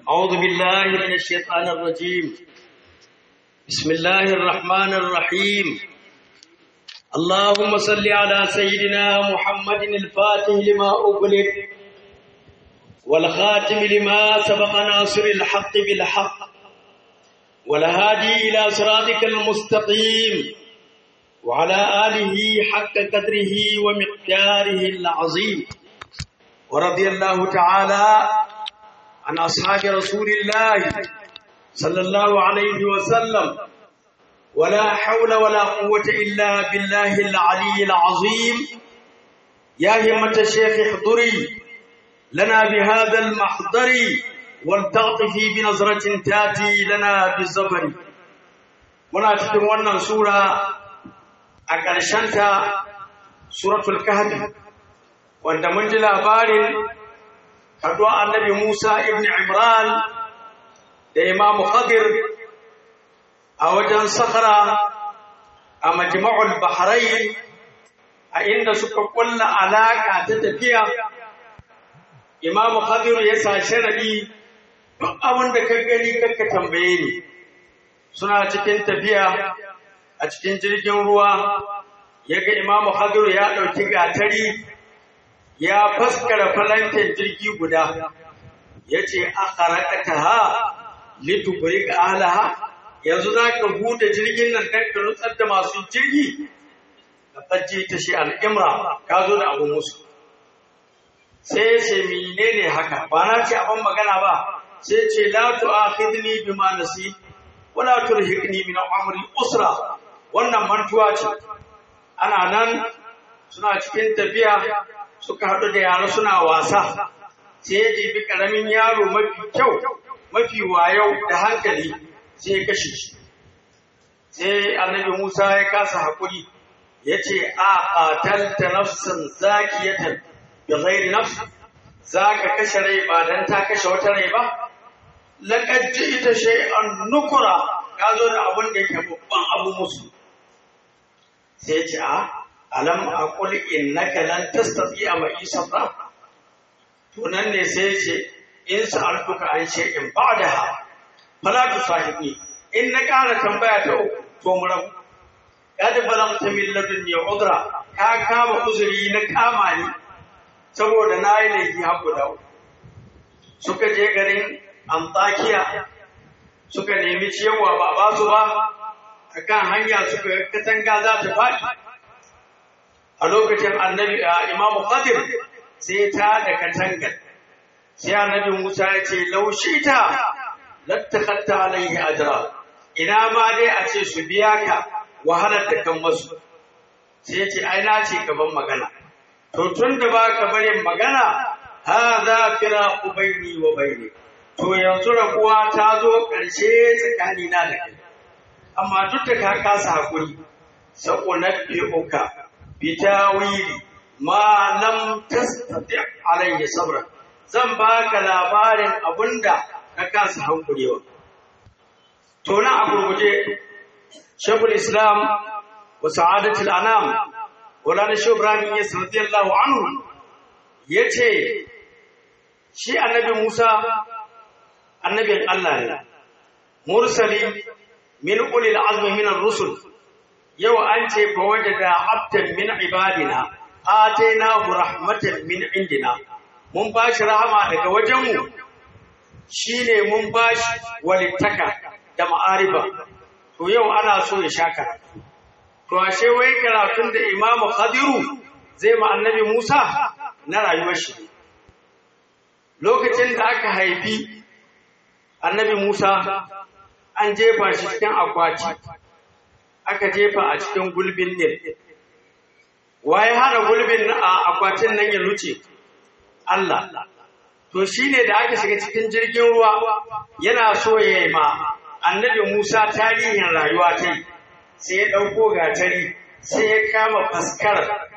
أعوذ بالله من الشيطان الرجيم بسم الله الرحمن الرحيم اللهم صل على سيدنا محمد الفاتح لما أغلق والخاتم لما سبق ناصر الحق بالحق والهادي إلى صراطك المستقيم وعلى آله حق قدره ومقداره العظيم ورضي الله تعالى عن أصحاب رسول الله صلى الله عليه وسلم ولا حول ولا قوة إلا بالله العلي العظيم يا همة الشيخ احضري لنا بهذا المحضر ولتعطفي بنظرة تاتي لنا بالزبر muna cikin wannan sura a ƙarshenta suratul kahfi wanda mun ji labarin haɗuwa annabi Musa ibn Imran da Imam Khadir a wajen Sakhara a Majma'ul Bahrain a inda suka kulla alaka ta tafiya Imam Khadir ya sa sharadi duk abin da ka gani kakka tambaye ni suna cikin tafiya a cikin jirgin ruwa yaga Imam Khadir ya ɗauki gatari ya faskara falantin jirgi guda ya ce a ƙaraƙata ha litubrik alaha yanzu za ka huda jirgin nan don ka nutsar da masu jirgi ka tsajje ta shi al'imra ka zo da abu musu sai ya ce menene haka ba na ce abin magana ba sai ce la tu'akhidni bima nasi wala turhiqni min amri usra wannan mantuwa ce ana nan suna cikin tafiya suka haɗu da yara suna wasa sai ya jibi ƙaramin yaro mafi kyau mafi wayau da hankali sai ya kashe shi sai annabi musa ya kasa haƙuri ya ce a ƙatalta nafsan zakiyatan da ghairi nafs za ka kashe rai ba don ta kashe wata rai ba laƙad ita shay'an nukura ka zo da abin da yake babban abu musu sai ce a alam aqul innaka lan tastati'a ma'i sabra to nan ne sai ce in sa'altuka an shay'in ba'daha fala tusahibni in na ƙara tambaya ta uku to mu rabu kad balagta min ladunni udra ka kama uzuri na kama ni saboda na yi laifi har guda suka je garin Antakiya suka nemi ciyawa ba ba su ba akan hanya suka katanga za ta faɗi a lokacin annabi a imamu qadir sai ta da katangar sai annabi musa ya ce laushita lattakhatta alaihi ajra ina ma dai a ce su biya ka wahalar da kan masu sai ya ce ai na ce gaban magana to tun da ba ka barin magana hadha firaqu baini wa baini to yanzu rabuwa ta zo ƙarshe tsakani na da kai amma duk da ka kasa hakuri sa'unabbi'uka bitawili ma lam tastati alayhi sabra zan baka labarin abunda ka kasa hankurewa to na a gurguje shekul islam wa sa'adatul anam wala shi ibrahim ya radiyallahu anhu yace shi annabi musa annabin allah ne mursali min ulil azmi min ar-rusul yau an ce fa wajada abdan min ibadina atainahu rahmatan min indina mun bashi rahama daga wajenmu shine mun bashi walittaka da ma'ariba to yau ana so ya sha karatu to ashe wai karatun da imamu khadiru zai ma annabi musa na rayuwar shi lokacin da aka haifi annabi musa an jefa shi cikin akwati aka jefa a cikin gulbin Nil. Waye hana gulbin a akwatin nan ya luce? Allah. To shi ne da aka shiga cikin jirgin ruwa yana so ya yi ma annabi Musa tarihin rayuwa ta yi, sai ya ɗauko gatari, sai ya kama faskar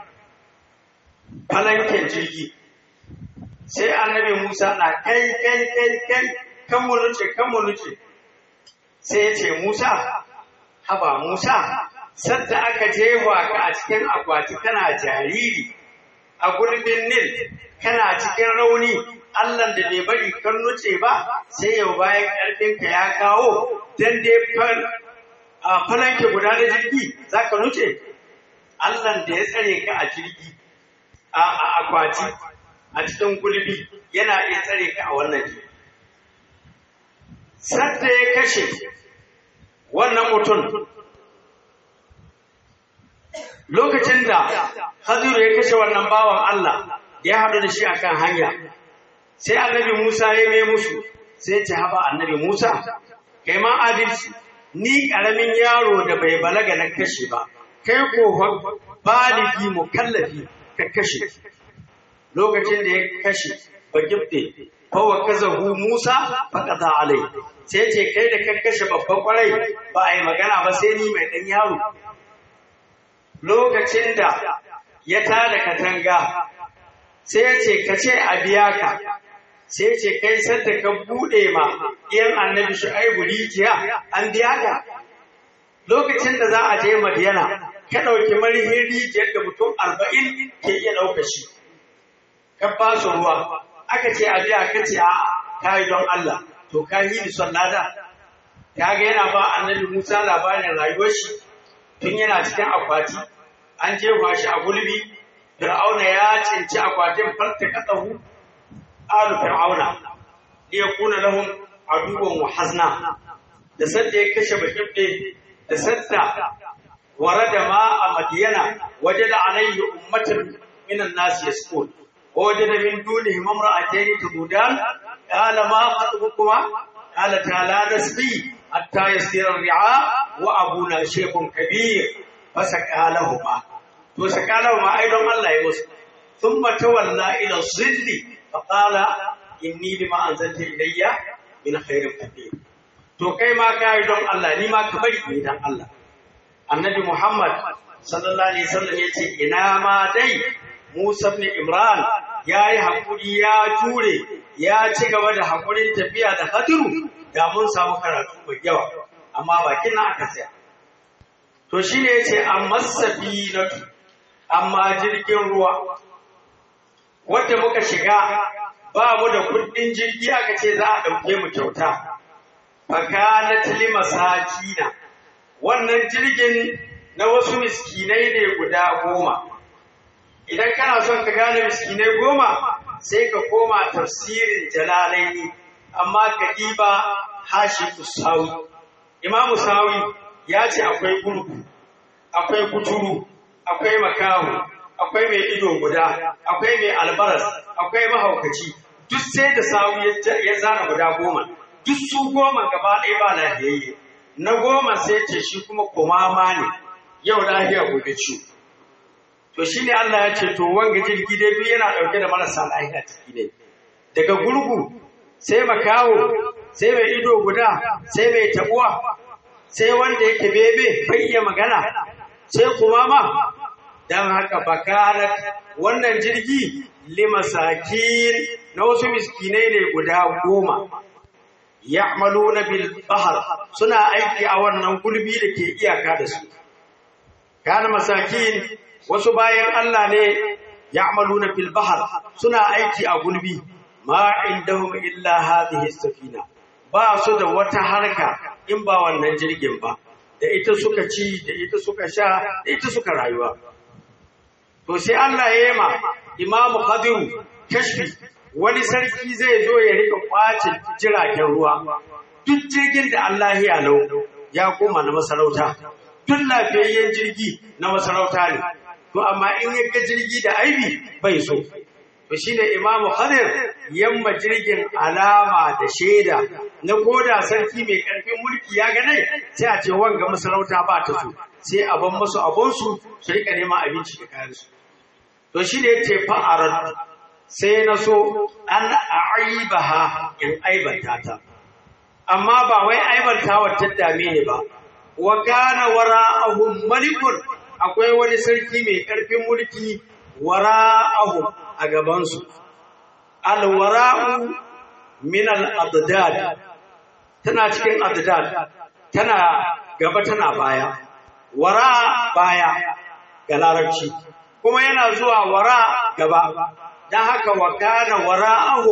falanken jirgi. Sai annabi Musa na kai kai kai kai kan mu luce kan mu luce. Sai ya ce Musa, haba Musa, sadda aka jefa ka a cikin akwati kana jariri a gurbin Nil, kana cikin rauni, Allah da bai bari kan nuce ba sai yau bayan ƙarfinka ya kawo dan dai a falanke guda na jirgi za ka nuce Allah da ya tsare ka a jirgi a akwati a cikin gulbi yana iya tsare ka a wannan jirgi sadda ya kashe wannan mutum lokacin da Hadiru ya kashe wannan bawan Allah ya haɗu da shi akan hanya sai annabi Musa ya mai musu sai ce haba annabi Musa kai ma adalci ni ƙaramin yaro da bai balaga na kashe ba kai ko baligi mukallafi ka kashe lokacin da ya kashe ba gifte fawa kazahu Musa faqata alai sai ce kai da ka kashe babban kwarai ba a yi magana ba sai ni mai ɗan yaro lokacin da ya tada katanga sai ya ce ka ce a biya ka sai ce kai sadda ka bude ma iyan annabi shu'aibu rijiya an biya ka lokacin da za a je madiyana ka ɗauki marihin rijiyar da mutum arba'in ke iya ɗauka shi ka ba su ruwa aka ce a biya ka ce a ka yi don Allah to ka yi ni son lada ya ga yana ba annabi Musa labarin rayuwar shi tun yana cikin akwati an jefa shi a gulbi fir'auna ya cinci akwatin farta katsahu alu fir'auna iya kuna lahum aduwan wa hazna da sadda ya kashe bakibbe da sadda warada ma a madiyana wajada alayhi ummatan minan nas yasqul wajada min dunihim imra'atayn tududan qala ma khatbukuma qala ta'ala nasqi hatta yasira ar-ri'a wa abuna shaykhun kabir fasaqalahuma to sakalahuma ai don Allah ya musu thumma tawalla ila zilli faqala inni bima anzalta ilayya min khairin qadir to kai ma kai don Allah ni ma ka bari ni dan Allah annabi Muhammad sallallahu alaihi wasallam yace ina ma dai Musa ibn Imran yayi hakuri ya jure ya ci gaba da hakurin tafiya da Khadiru da mun samu karatu mai yawa amma bakin nan aka tsaya to shine yace amma safinatu amma jirgin ruwa wanda muka shiga ba mu da kudin jirgi aka ce za a ɗauke mu kyauta fakanat limasakina wannan jirgin na wasu miskinai ne guda goma idan kana son ka gane miskinai goma sai ka koma tafsirin jalalaini amma ka diba hashi usawi imamu sawi ya ce akwai gurgu akwai kuturu akwai makahu akwai mai ido guda akwai mai albaras akwai mahaukaci duk sai da sawu ya zana guda goma duk su goma gaba ɗaya ba lahiyayye na goma sai ce shi kuma kumama ne yau lahiya gobe ciwo to shi ne Allah ya ce to wanga jirgi dai biyu yana ɗauke da marasa lahiya ciki ne daga gurgu sai makaho sai mai ido guda sai mai tabuwa sai wanda yake bebe bai iya magana sai kumama don haka bakarat wannan jirgi limasakin na wasu miskinai ne guda goma ya'maluna bil bahr suna aiki a wannan gulbi da ke iyaka da su kana masakin wasu bayan Allah ne ya'maluna bil bahr suna aiki a gulbi ma indahum illa hadhihi safina ba su da wata harka in ba wannan jirgin ba da ita suka ci da ita suka sha da ita suka rayuwa to sai Allah ya yi ma imamu Khadiru kashfi wani sarki zai zo ya rika kwace jiragen ruwa duk jirgin da Allah ya lau ya koma na masarauta duk lafiyayyen jirgi na masarauta ne to amma in ya ga jirgi da aibi bai so to shine imamu Khadir yamma jirgin alama da shaida na koda sarki mai karfin mulki ya ga nai sai a ce wanga masarauta ba ta so sai a ban musu abonsu su rika neman abinci da kayan su to shi ne yace fa'arat sai na so an aibaha in aibanta ta amma ba wai aibanta wa ta dame ne ba wa kana wara'ahum malikun akwai wani sarki mai karfin mulki wara'ahum a gaban su alwara'u min al-adad tana cikin adad tana gaba tana baya wara baya ga larabci kuma yana zuwa wara gaba dan haka wa kana wara'ahu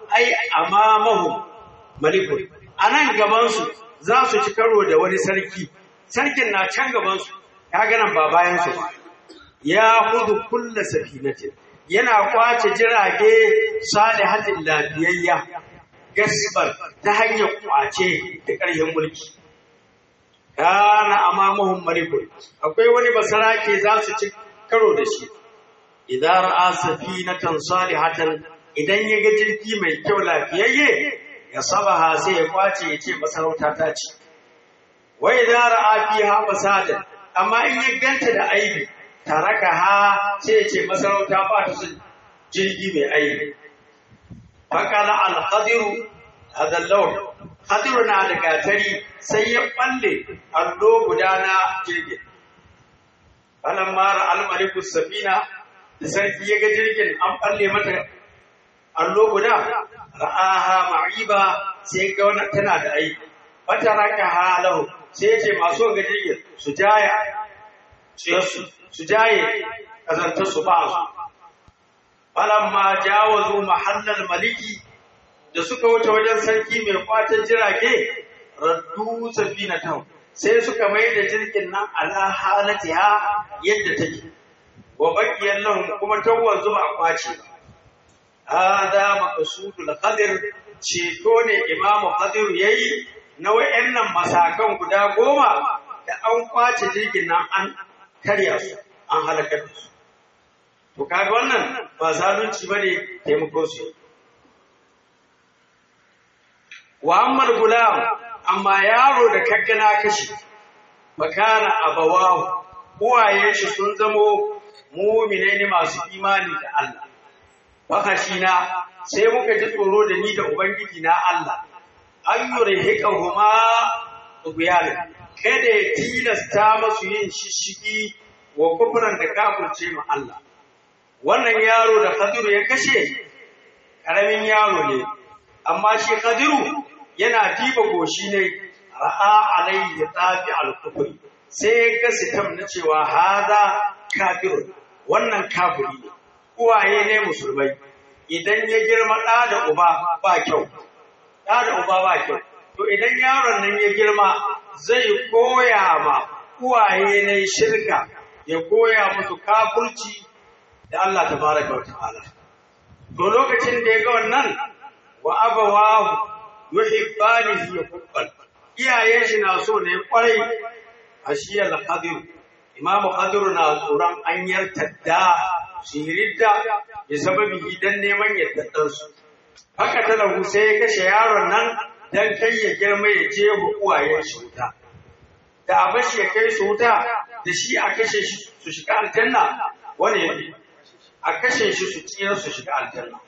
ai amamahum malikun anan gaban su za su ci karo da wani sarki sarkin na can gaban su ya ga nan ba bayan su ba ya hudu kulla safinatin yana kwace jirage salihatin lafiyayya gasbar ta hanyar kwace da ƙarfin mulki kana amamahum malikun akwai wani basarake za su ci karo da shi idan ra'a safinatan salihatan idan ya ga jirgi mai kyau lafiyayye ya sabaha sai ya kwace ya ce masarauta ta ce wa idan ra'a fiha fasadan amma in ya ganta da aibi taraka ha sai ya ce masarauta ba ta son jirgi mai aibi fakala al-qadiru hadha lawn qadiru na da gatari sai ya balle allo guda na jirgin falan mara al-maliku safina da sarki ya ga jirgin an balle mata allo guda ra'aha ma'iba sai ga wannan tana da aiki wata raka halahu sai ya ce masu ga jirgin su jaya su su jaye kazantar su ba su falamma jawazu mahallal maliki da suka wuce wajen sarki mai kwatan jirage raddu safinatan sai suka mai da jirgin nan ala halatiha yadda take wa baqiyan lahum kuma tawwan zuba a kwace hada maqsudul qadir ceto ne imamu qadir yayi na wayannan masakan guda goma da an kwace jirgin nan an karya su an halakar da su to kaga wannan ba zalunci bane taimako su wa ammal gulam amma yaro da kaggana kashi bakana abawahu uwaye shi sun zamo mu'minai ne masu imani da Allah fakashina sai muka ji tsoro da ni da ubangiji na Allah an yurhiqahuma tughyana kada ya tilasta masu yin shishigi wa kufran da kafirce ma Allah wannan yaro da Khadiru ya kashe karamin yaro ne amma shi Khadiru yana diba goshi ne ra'a alayhi tafi al-kufri sai ga sitam na cewa hada kafirun wannan kafiri ne uwaye ne musulmai idan ya girma ɗa da uba ba kyau ɗa da uba ba kyau to idan yaron nan ya girma zai koya ma uwaye ne shirka ya koya musu kafurci da Allah tabaraka wa ta'ala to lokacin da ya ga wannan wa abawahu yuhibbanihi hubban iyayen shi na so ne kwarai ashiyal qadir imam qadir na tsoron an yartadda su ridda bi sababi idan neman yaddadan su haka talahu sai ya kashe yaron nan dan kai ya girma ya je uwayen shi wuta da abashi ya kai su wuta da shi a kashe shi su shiga aljanna wani yafi a kashe shi su tsira su shiga aljanna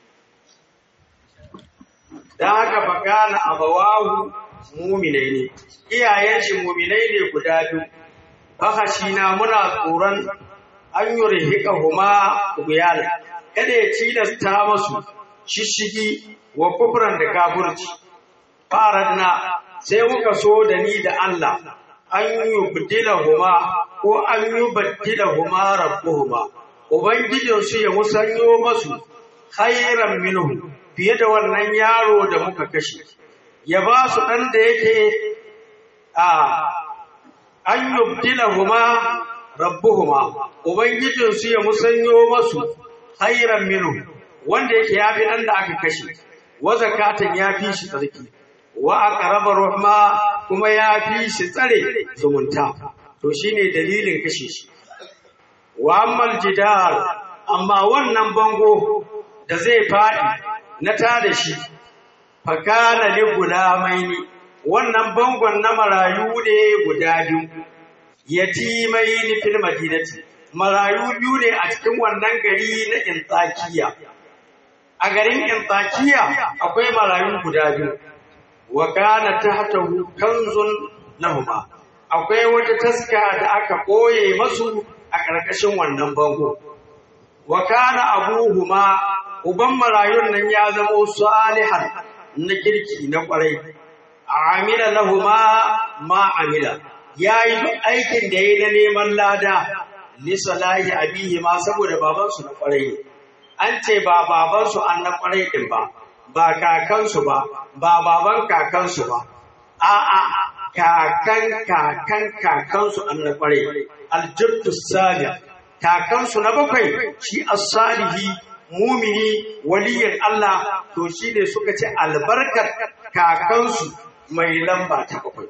dan haka fa kana abawahu mu'minai ne iyayen shi mu'minai ne guda biyu haka shi na muna tsoron an yurhika huma buyana kada ya tilasta masu shishigi wa kufran da kafirci faradna sai muka so da ni da Allah an yubdila huma ko an yubaddila huma rabbuhuma ubangijinsu ya musanyo masu khairan minhu fiye da wannan yaro da muka kashe ya ba su ɗan da yake a an yubdilahuma rabbuhuma ubangijinsu ya musanyo masu khairan minhu wanda yake yafi ɗan da aka kashe wa zakatan ya fi shi tsarki wa aqraba rahma kuma ya fi shi tsare zumunta to shine dalilin kashe shi wa ammal jidar amma wannan bango da zai faɗi na tada shi fakana li gulamaini wannan bangon na marayu ne guda biyu yatimaini fil madinati marayu biyu ne a cikin wannan gari na intakiya a garin intakiya akwai marayu guda biyu wa kana tahtahu kanzun lahuma akwai wata taska da aka koye masu a ƙarƙashin wannan bango wa kana abuhuma uban marayun nan ya zama salihan na kirki na kwarai amila lahuma ma amila yayi duk aikin da yayi na neman lada li salahi abihi ma saboda baban su na kwarai an ce ba baban su an na kwarai din ba ba kakansu ba ba baban kakansu ba a'a kakan kakan kakansu annabi kwarai aljaddu salih kakansu na bakwai shi as-salihi mumini waliyin Allah to shi ne suka ce albarkar kakansu mai lamba ta bakwai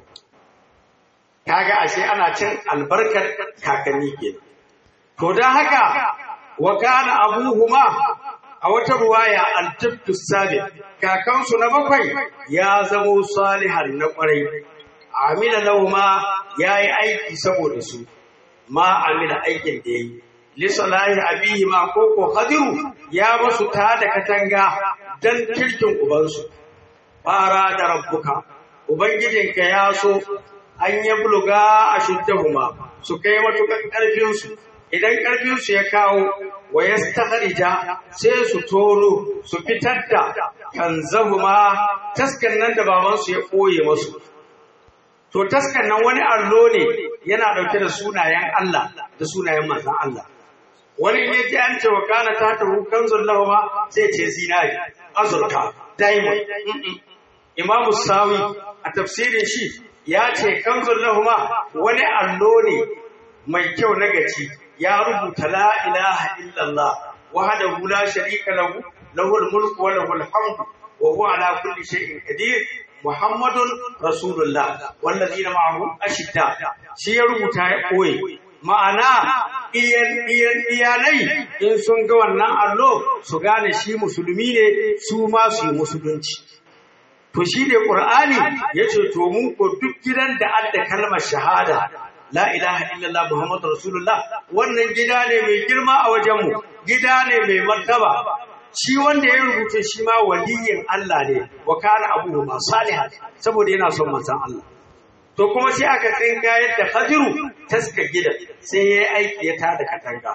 kaga ashe ana cin albarkar kakanni kenan to dan haka wa kana abuhuma a wata ruwaya al-jaddu salih kakansu na bakwai ya zamo salihan na kwarai amina lauma yayi aiki saboda su ma amina aikin da yayi lisalahi abihi ma koko hadiru ya basu ta da katanga dan kirkin ubansu fara da rabbuka ubangijinka ya so an yi buluga a shuddahuma su kai matukan ƙarfinsu idan ƙarfinsu ya kawo wa ya sai su toro su fitar da kanzahuma taskan nan da babansu ya ɓoye masu to taskan nan wani allo ne yana ɗauke da sunayen Allah da sunayen manzan Allah wani ne ji an ce wa kana ta taru kanzun lahuma sai ce zinari azurka diamond imamu sawi a tafsirin shi ya ce kanzun lahuma wani allo ne mai kyau na gaci ya rubuta la ilaha illallah wahdahu la sharika lahu lahul mulku wa lahul hamdu wa huwa ala kulli shay'in qadir muhammadun rasulullah wallazina ma'ahu ashidda shi ya rubuta ya koyi ma'ana iyalai in sun ga wannan allo su gane shi musulmi ne su ma su yi musulunci to shi ne ƙur'ani ya ce to mun ko duk gidan da adda kalmar shahada la ilaha illallah muhammadu rasulullah wannan gida ne mai girma a wajenmu gida ne mai martaba shi wanda ya rubuta shi ma waliyin Allah ne wa kana abuhu ma salihan saboda yana son manzon Allah to kuma sai aka tsinga yadda Hadiru taska gidan sai yayi aiki ya tada katanga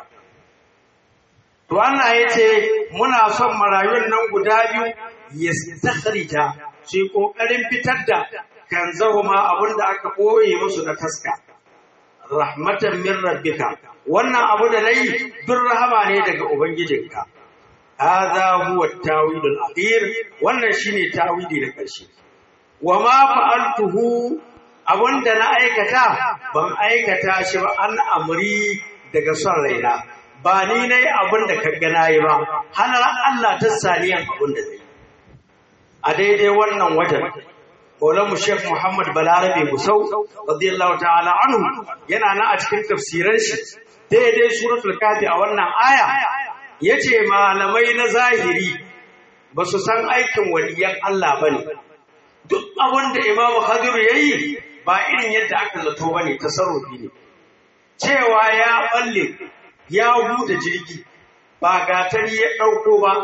to Allah ya ce muna son marayun nan guda biyu yastakhrija sai kokarin fitar da kan zahuma abinda aka boye musu na taska rahmatan min rabbika wannan abu da nayi duk rahama ne daga ubangijinka hadha huwa at-tawil al-akhir wannan shine tawili da karshe wa ma fa'altuhu abinda na aikata ban aikata shi ba an amri daga son raina ba ni nayi abinda ka ga nayi ba halar Allah ta saniyan abinda zai a daidai wannan wajen Maulamu Sheikh Muhammad Balarabe Gusau radiyallahu ta'ala anhu yana nan a cikin tafsiran shi daidai suratul kafi a wannan aya yace malamai na zahiri ba su san aikin waliyan Allah bane duk abin da Imam Khadir yayi ba irin yadda aka zato bane tasarrufi ne cewa ya balle ya huda jirgi ba gatari ya dauko ba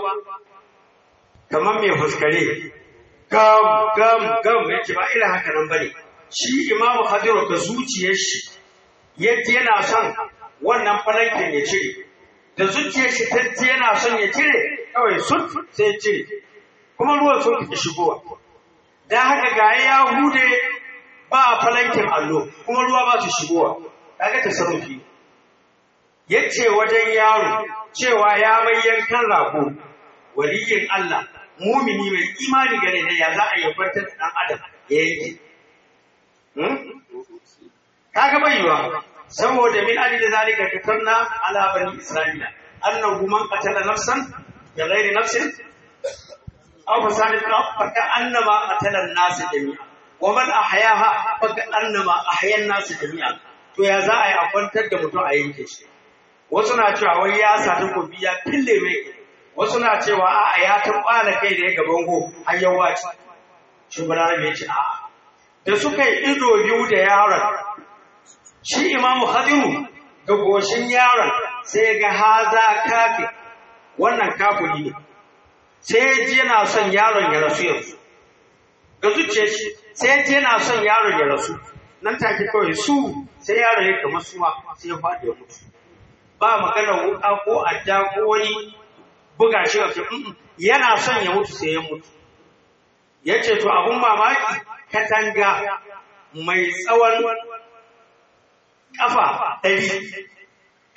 kamar mai fuskare gam gam gam yace ba irin haka nan bane shi imamu hadiru ka zuciyar shi yadda yana son wannan falankin ya cire da zuciyar shi ta yana son ya cire kawai sun sai ya cire kuma ruwan sun fi shigowa dan haka ga ya hude ba falankin allo kuma ruwa ba su shigowa kaga tasarrufi yace wajen yaro cewa ya bayyankan rago waliyin Allah mumini mai imani gare ne ya za a yi kwantar da ɗan adam ya yanke. Kaga baiwa saboda min ali da zalika katanna ala bani isra'ila annahu man qatala nafsan bi ghairi nafsin aw fasadin fa ka annama qatala an-nas jami'a wa man ahyaha fa ka annama ahya an-nas jami'a to ya za a yi a kwantar da mutum a yanke shi wasu na cewa wai ya sa takobi ya fille mai wasu na cewa a'a ya tabbala kai da ya gaban go har ya wace shi balarabe ya ce a'a da suka yi ido biyu da yaron shi imamu hadiru ga goshin yaron sai ga haza kafi wannan kafuri ne sai ji yana son yaron ya rasu yanzu ga zuciyar shi sai ji yana son yaron ya rasu nan take kawai su sai yaron ya kama suwa sai ya faɗi ya mutu ba magana wuka ko adda ko wani buga shi a cikin yana son ya mutu sai ya mutu ya ce to abun mamaki katanga mai tsawon ƙafa ɗari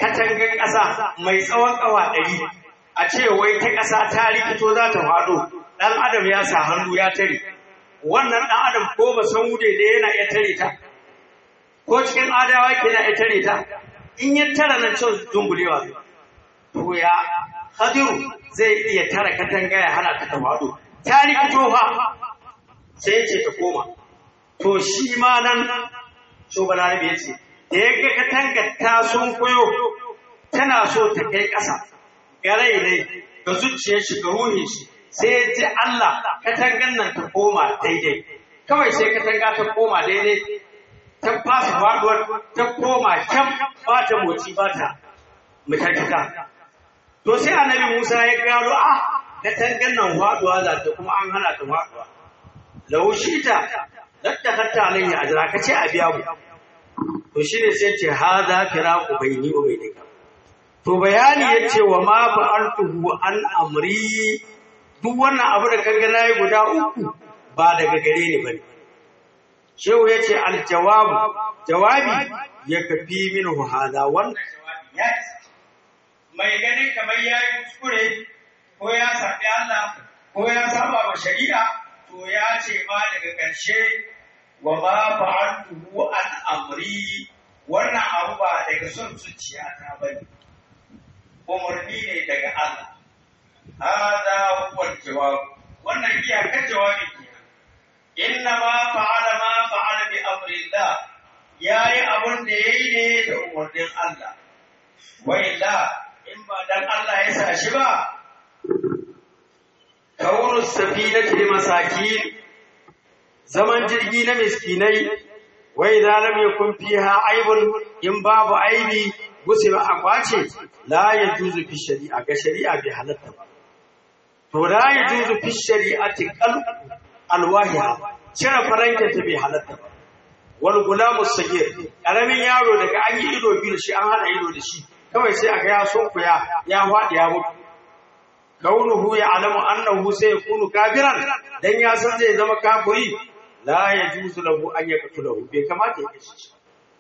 katangar ƙasa mai tsawon ƙafa ɗari a ce wai ta ƙasa ta rikito za ta faɗo dan adam ya sa hannu ya tare wannan dan adam ko ba san wude da yana iya tare ta ko cikin adawa ke na iya tare ta in ya tara nan cin dungulewa to ya hadiru zai iya tara katanga ya hana ta tawado ta rikito fa sai ce ta koma to shi ma nan shobalarabe ya ce da ya ga katangar ta sun koyo tana so ta kai ƙasa ga rai ne ga zuciyar shi ga ruhin shi sai ya ji Allah katangar nan ta koma daidai kawai sai katanga ta koma daidai ta fasa faduwar ta koma kyam ba ta motsi ba ta mutakita to sai annabi Musa ya gano a katangar nan faduwa za ta kuma an hana ta faduwa laushita ladda hatta alayhi ajra kace a biya mu to shine sai ce hada firaqu baini wa bainika to bayani yace wa ma fa'altuhu an amri duk wannan abu da kaga nayi guda uku ba daga gare ni bane shehu yace al jawab jawabi ya kafi minhu hada wannan jawabi ya mai ganin kamar yayi kuskure ko ya sabi Allah ko ya saba wa shari'a to ya ce ma daga ƙarshe wa ma fa'altuhu an amri wannan abu ba daga son zuciya ta bane umarni ne daga Allah hada huwa jawab wannan iyakar jawabi kenan inna ma fa'ala ma fa'ala bi amrillah yayi abun da yayi ne da umarnin Allah wa illa in ba dan Allah ya sa shi ba kaunu safinati limasakin zaman jirgi na miskinai wa idza lam yakun fiha aibun in babu aibi gusi ba akwace la yajuzu fi shari'a ga shari'a bai halatta ba to la yajuzu fi shari'ati qal alwahiha cire farankin ta bai halatta ba wal gulamu sagir karamin yaro daga an yi ido biyu da shi an hada ido da shi kawai sai aka ya sunkuya ya faɗi ya mutu kaunuhu ya alamu annahu sai ya kunu kafiran dan ya san zai zama kafiri la yajuzu lahu an yaqtulahu bai kamata ya kashe shi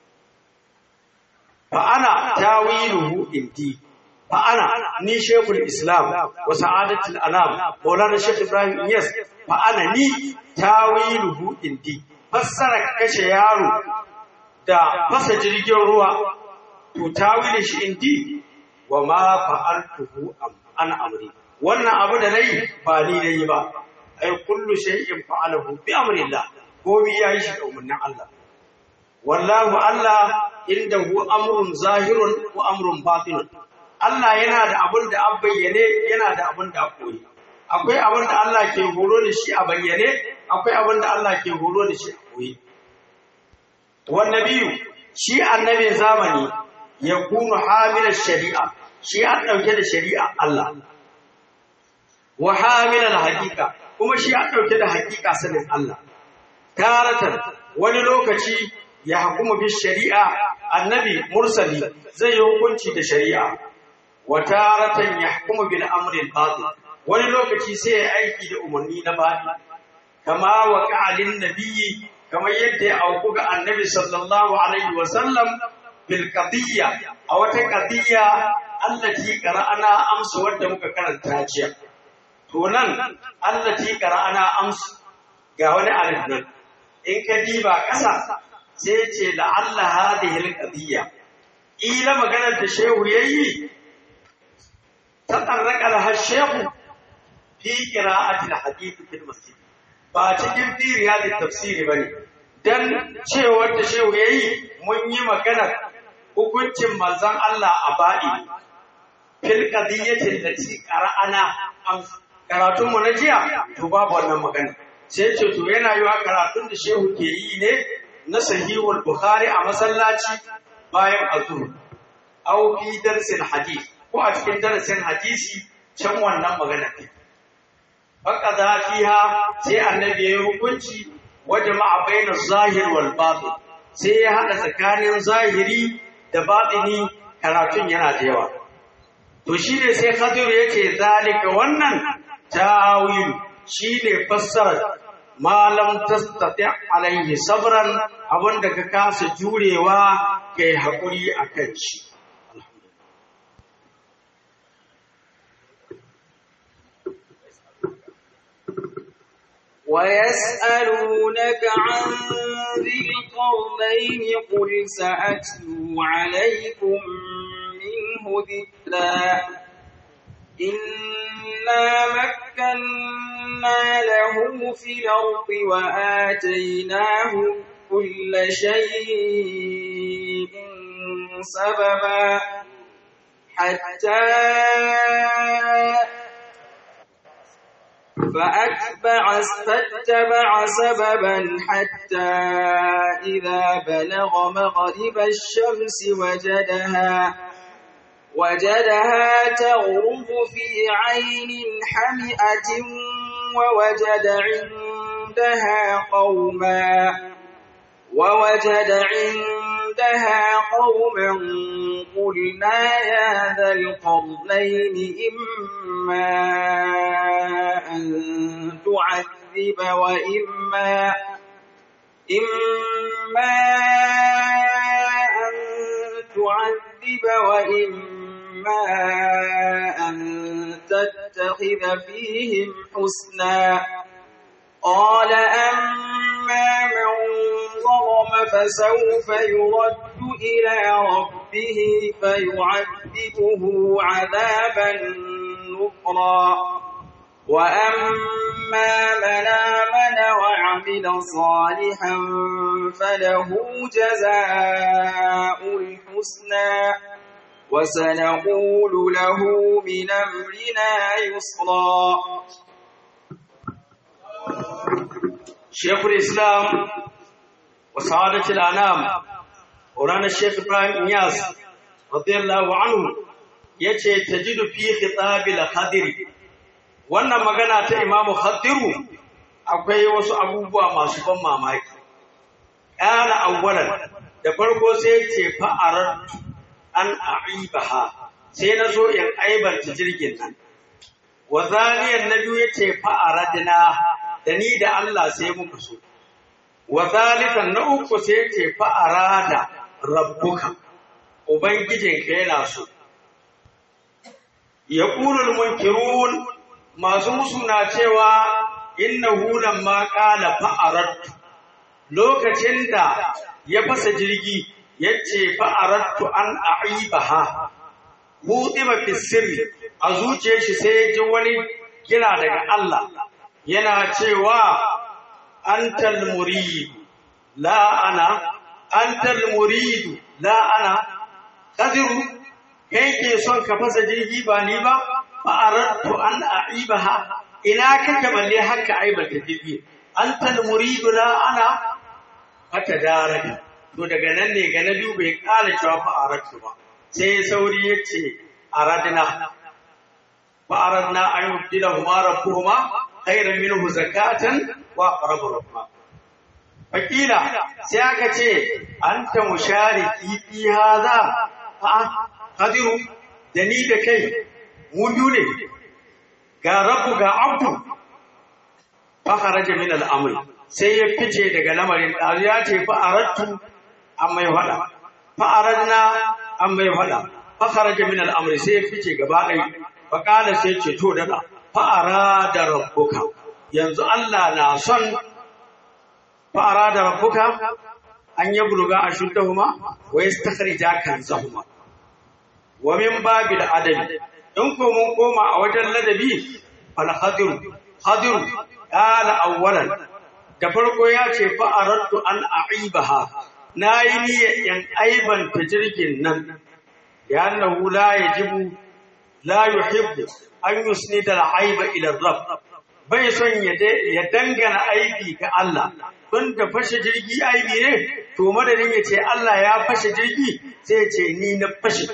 fa ana tawiluhu indi fa ana ni shaykhul islam wa sa'adatul anam maulana shaykh ibrahim yes fa ana ni tawiluhu indi fassara kashe yaro da fasa jirgin ruwa to tawilin shi indi wa ma fa'altuhu an amri wannan abu da nayi ba ni nayi ba ai kullu shay'in fa'alahu bi amrillah komai yayi shi da umarnin Allah wallahu Allah indahu amrun zahirun wa amrun batinun Allah yana da abin da an bayyane yana da abin da koyi akwai abin da Allah ke horo da shi a bayyane akwai abin da Allah ke horo da shi a koyi wannan biyu shi annabin zamani ya kunu hamilar shari'a shi an ɗauke da shari'a Allah wa hamilar hakika kuma shi an ɗauke da hakika sanin Allah taratan wani lokaci ya hukuma bi shari'a annabi mursali zai yi hukunci da shari'a wa taratan ya hukuma bil amrin batil wani lokaci sai ya aiki da umarni na batil kama wa ka'alin nabiyyi kamar yadda ya auku ga annabi sallallahu alaihi wa sallam bil qadiyya a wata qadiyya allati qara'ana amsa wadda muka karanta jiya to nan allati qara'ana amsa ga wani alif nan in ka diba ƙasa sai ce la'alla hadhihi al-qadiyya ila maganar da shehu yayi ta tarraka laha shehu fi qira'ati al-hadith fil masjid ba cikin fi riyadi tafsiri bane dan cewar da shehu yayi mun yi maganar hukuncin manzon Allah a ba'i fil qadiyyati allati qara'ana karatun mu na jiya to babu wannan magana sai ce to yana yiwa karatun da shehu ke yi ne na sahihul bukhari a masallaci bayan azhur aw fi darsin hadith ko a cikin darasin hadisi can wannan magana ne faqada fiha sai annabi ya hukunci wa jama'a baina zahir wal batin sai ya hada tsakanin zahiri da batini karatun yana da yawa to shine sai Khadir yace zalika wannan tawil shine fassara malam tastati alaihi sabran abinda ka kasa jurewa kai hakuri akan shi ويسألونك عن ذي القرنين قل سأتلو عليكم منه ذكرا إنا مكنا له في الأرض وآتيناه كل شيء سببا حتى فأتبع فاتبع سببا حتى إذا بلغ مغرب الشمس وجدها وجدها تغرب في عين حمئة ووجد عندها قوما ووجد عندها قوما قلنا يا ذا القرنين إما أن تعذب وإما إما أن تعذب وإما أن تتخذ فيهم حسنا قال أما من ظلم فسوف يرد إلى ربه فيعذبه عذابا نكرا وأما من آمن وعمل صالحا فله جزاء الحسنى وسنقول له من أمرنا يسرا شيخ الإسلام وسعادة الأنام مولانا الشيخ إبراهيم إنياس رضي الله عنه yace tajidu fi khitabil khadir wannan magana ta imamu khadiru akwai wasu abubuwa masu ban mamaki kana awwalan da farko sai ce fa'arar an aibaha sai na so in aibanta jirgin nan wa zaniyan nabi yace fa'aradna da ni da Allah sai muka so wa zalitan na uku sai ce fa'arada rabbuka ubangijinka yana so ya ƙulul munkirun masu musu na cewa innahu lamma qala fa'aradtu lokacin da ya fasa jirgi yace fa'aradtu an a'ibaha hudima fi sirri a zuciyar shi sai ya ji wani kira daga Allah yana cewa antal murid la ana antal murid la ana qadiru kai ke son ka fasa jirgi ba ni ba fa aradtu an aibaha ina kake balle haka aibata jirgi antal murid la ana haka daraka to daga nan ne ga na biyu bai kala cewa fa aradtu ba sai sauri yace aradna fa aradna an yubdilahuma rabbuhuma khairan minhu zakatan wa aqrabu rahma fakila sai aka ce anta mushariki fi hadha fa qadiru da ni da kai mu biyu ne ga rabbu ga abdu fa kharaja min al-amri sai ya fice daga lamarin dazu ya ce fa aradtu amma ya fada fa aradna amma ya fada fa kharaja min al-amri sai ya fice gaba ɗaya fa qala sai ce to dada fa arada rabbuka yanzu Allah na son fa arada rabbuka an yabluga ashuddahuma wa yastakhrija kanzahuma wa min babil adabi in ko mun koma a wajen ladabi fal khadir khadir qala awwalan da farko ya ce fa aradtu an aibaha nayi niyyar yan aibanta jirgin nan li'annahu la yajibu la yuhibbu an yusnida al-aiba ila rabb bai son ya dangana aibi ga Allah don da fashe jirgi aibi ne to madadin ya ce Allah ya fashe jirgi sai ya ce ni na fashe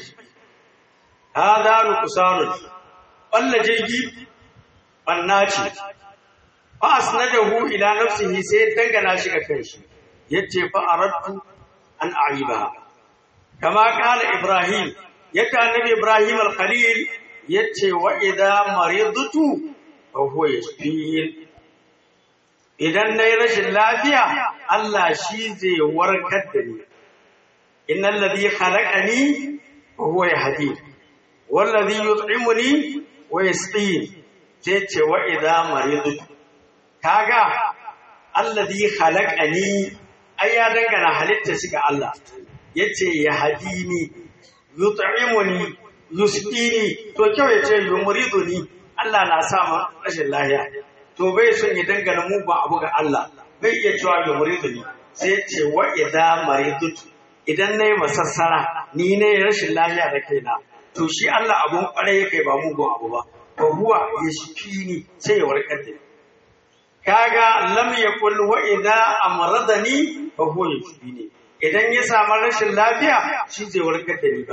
hada nuqsanun balla jirgi banna ce fa asnadahu ila nafsihi sai dangana shi ga kanshi yace fa aradtu an aibaha kama kala ibrahim yadda annabi ibrahim al-khalil yace wa idha maridtu fa huwa yashfin idan nayi rashin lafiya Allah shi zai warkar da ni innal ladhi khalaqani fa huwa yahdini wallazi yut'imuni wa yasqini sai ce wa idza maridtu kaga alladhi khalaqani ai ya dangana halitta shi ga Allah yace ya hadini yut'imuni yusqini to kyau yace yumriduni Allah na sa mu rashin lahiya to bai son ya dangana mugun abu ga Allah bai iya cewa yumriduni sai yace wa idza maridutu idan nayi masassara ni ne rashin lahiya da kaina to shi Allah abun kwarai yake ba mugun abu ba fa huwa yashfini sai ya warkar da ni kaga lam yakul wa idza amradani fa huwa yashfini idan ya samu rashin lafiya shi zai warkar da ni ba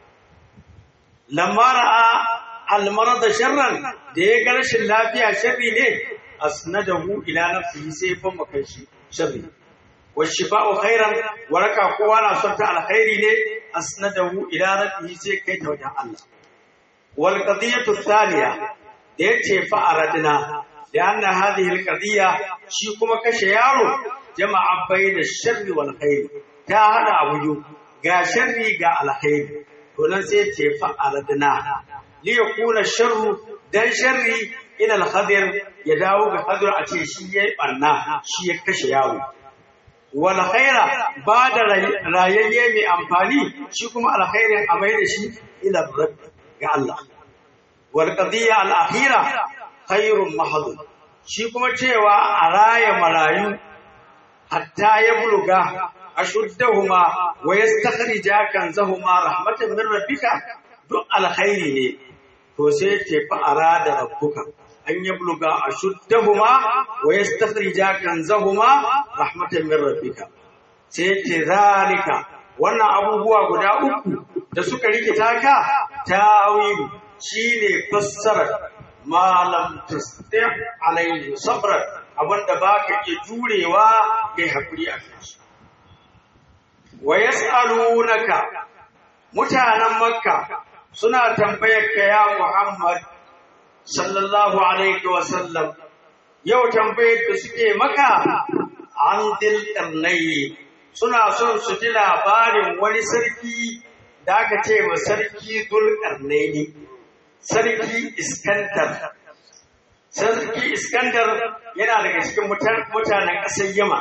lamma ra'a al marada sharran da ya ga rashin lafiya sharri ne asnadahu ila nafsihi sai fa makan shi sharri wa shifa'u khairan waraka kowa na son ta alkhairi ne asnadahu ila rabbihi sai kai ta wajen Allah wal qadiyatu thaniya da yace fa aradna لأن هذه القضية شي كما كشه يارو جمع بين الشر والخير تا هذا أبو غا شر غا الخير ولن سيتي فأردنا ليكون الشر دان شر إلى الخضر يداو بخضر أتي شي بنا شي كشه يارو والخير بعد رايي مي أمفاني شي كما الخير أمير شي إلى الرب غا الله والقضية الأخيرة khairun mahadun shi kuma cewa a raya marayu hatta ya buluga ashuddahuma wa yastakhrija kanzahuma rahmatan min rabbika duk alkhairi ne to sai ce fa arada rabbuka an ya buluga ashuddahuma wa yastakhrija kanzahuma rahmatan min rabbika sai ce zalika wannan abubuwa guda uku da suka rikita ka tawilu shine fassara malam tasdi alaihi sabra abinda baka iya jurewa kai hakuri a kai wa yasalunaka mutanen makka suna tambayar ka ya muhammad sallallahu alaihi wa sallam yau tambayar da suke maka an dil karnai suna son su ji labarin wani sarki da aka ce ma sarki dul karnai sarki Iskandar. Sarki Iskandar yana daga cikin mutanen ƙasar Yama.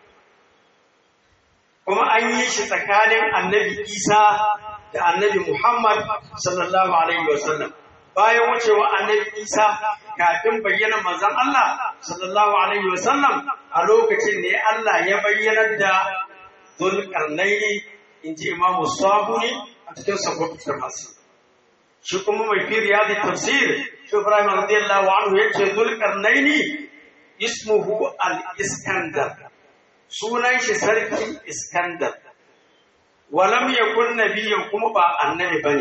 Kuma an yi shi tsakanin annabi Isa da annabi Muhammad sallallahu Alaihi wasallam. Bayan wucewa annabi Isa kafin bayyana manzon Allah sallallahu Alaihi wasallam a lokacin ne Allah ya bayyanar da Zulkarnaini in ji Imamu Sabuni a cikin sabbin tafsir. shi kuma mai fi riyadi tafsir shi Ibrahim radiyallahu anhu yace Zulkarnaini ismuhu al-Iskandar sunan shi sarki Iskandar walam yakun nabiyyan kuma ba annabi bane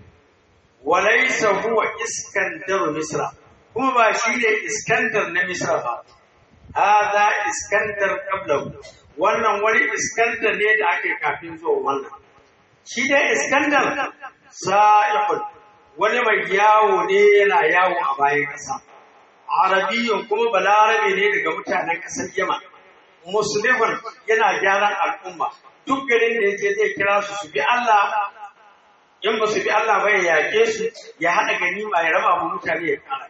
walaysa huwa Iskandar Misra kuma ba shi ne Iskandar na Misra ba hada Iskandar qablahu wannan wani Iskandar ne da ake kafin zuwa wannan shi dai Iskandar sa'ihun wani mai yawo ne yana yawo a bayan ƙasa. Arabiyyun kuma balarabe ne daga mutanen ƙasar Yaman. Musulmin yana gyaran al'umma. Duk garin da yake zai kira su su bi Allah, in ba su bi Allah ba ya yaƙe su, ya haɗa ganima ya raba mu mutane ya ƙara.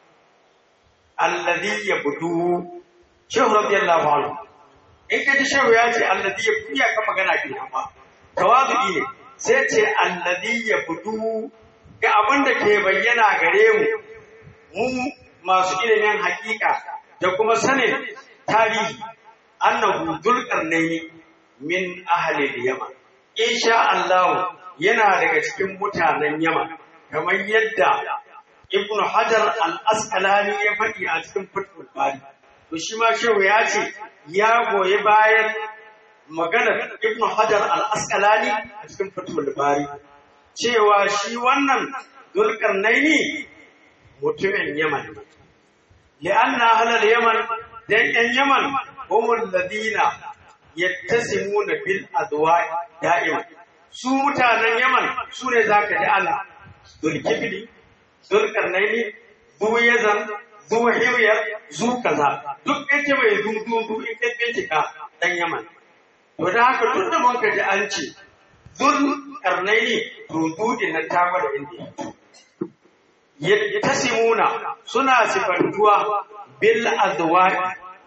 Alladhi ya budu, Shehu radiyallahu anhu. In ka ji Shehu ya ce alladhi ya budu ya kan magana ke nan ba. Tawazu'i ne, sai ce alladhi ya budu ga abin da ke bayyana gare mu mu masu ilimin hakika da kuma sanin tarihi annahu dulqarnaini min ahli yaman insha Allah yana daga cikin mutanen yaman kamar yadda ibnu hajar al-asqalani ya faɗi a cikin fathul bari to shi ma shehu ya ce ya goyi bayan maganar ibnu hajar al-asqalani a cikin fathul bari cewa shi wannan dulkarnaini mutumin Yaman ne. Li'anna halal Yaman dan ‘yan Yaman humul ladina yattasimuna bil adwa da'ima. Su mutanen Yaman su ne za ka ji ana dulkifili, dulkarnaini, duyazan, zuhiriyar, zu kaza. Duk ita mai dudu in ka bincika ɗan Yaman. To da haka tun da mun ka ji an ce dul karnaini rududin na ta da inda ya tasimuna suna sifantuwa bil azwa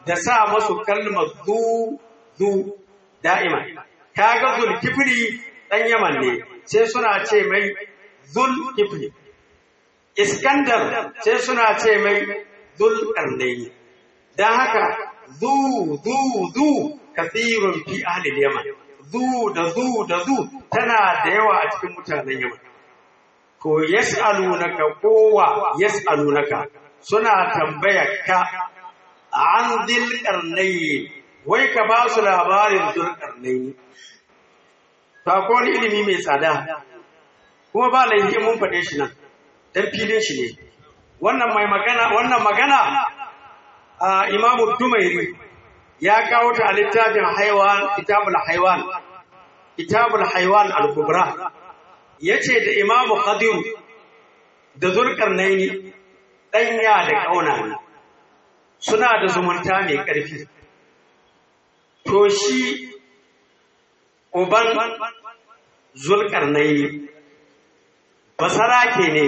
da sa masu kalmar zu zu da'ima kaga zulkifli dan yaman ne sai suna ce mai zulkifli iskandar sai suna ce mai zulkarnaini dan haka zu zu zu kathirun fi ahli yaman zu da zu da zu tana da yawa a cikin mutanen yaman ko yas'alunaka kowa yas'alunaka suna tambayar ka an dil karnayi wai ka ba su labarin dul karnayi ba ko wani ilimi mai tsada kuma ba laifi mun faɗe shi nan dan filin shi ne wannan mai magana wannan magana a imamu dumairi ya kawo ta a littafin haiwan kitabul haiwan kitabul haiwan al-kubra yace da imamu qadir da zulkarnaini danya da kauna ne suna da zumunta mai ƙarfi to shi uban zulkarnaini basarake ne